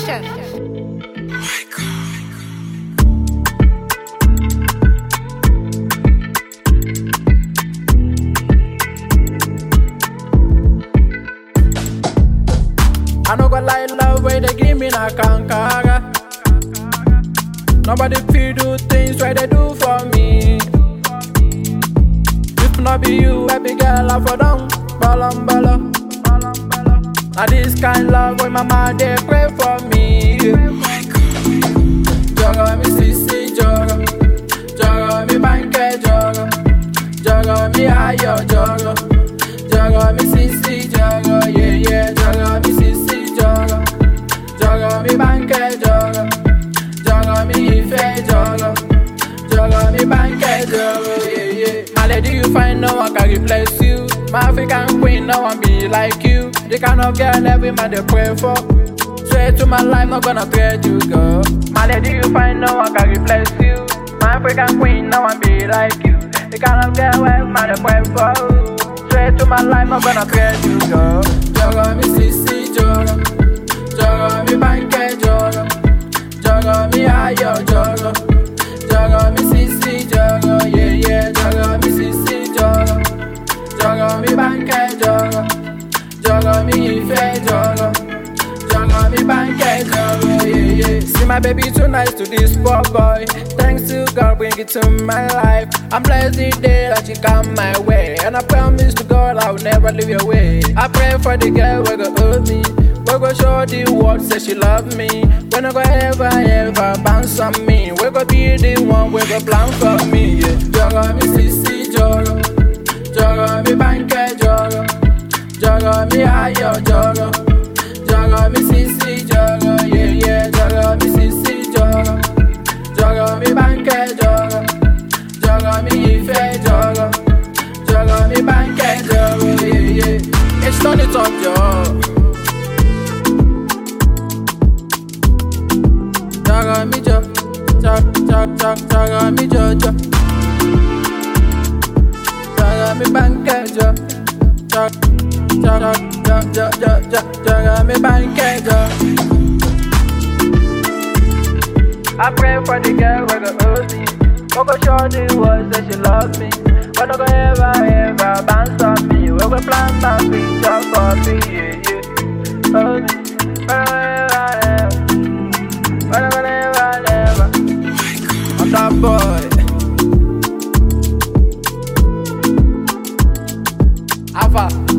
Production. I no go lie, love where they give me na kankara. Nobody feel do things where they do for me. If not be you, baby girl, I for down, balam bala. Now this kind love when my mama they pray for me. Joga mi sisi joga, joga mi banke joga, joga mi ayo joga, joga mi sisi joga, yeah yeah, joga mi sisi joga, joga mi banke joga, joga mi ife joga, joga mi banke joga, yeah yeah. My lady, you find no one can replace you. My African queen, no one be like you. The kind of girl every man they pray for. Straight to my life, not gonna trade you, girl. My lady, you find no one can replace you. My African queen, no one be like you. The kind of girl every man they pray for. Straight to my life, not gonna trade you, girl. Joga mi sisi joga, joga mi banke joga, joga mi ayo joga, joga mi sisi joga, yeah yeah, joga mi sisi joga, joga mi banke joga, joga mi ife joga. Joga mi banke joga, yeah yeah. See my baby too nice to this poor boy. Thanks to God, bring it to my life. I'm blessed the day that you come my way, and I promise to God I will never leave your way. I pray for the girl we go hold me. We go show the world say she love me. We no go ever ever bounce on me. We go be the one we go plan for me. Yeah. Joga mi sisi joga, joga mi banke joga, joga mi ayo joga, joga mi sisi joga, yeah yeah, joga mi sisi joga, joga mi banke joga, joga mi ife joga, joga mi banke joga, yeah yeah. It's turn it up, yo. Jaga mi jo, jag jag jag jaga mi jo jo. Jaga mi banke jo, jag jag jag jag jag jag jaga mi banke jo. I pray for the girl with the OC. We go show the world that she loves me. We no go ever ever bounce on me. We go plant my future for me, yeah yeah. Oh, we no go ever ever. Whenever, never, never. I'm that boy. Alpha.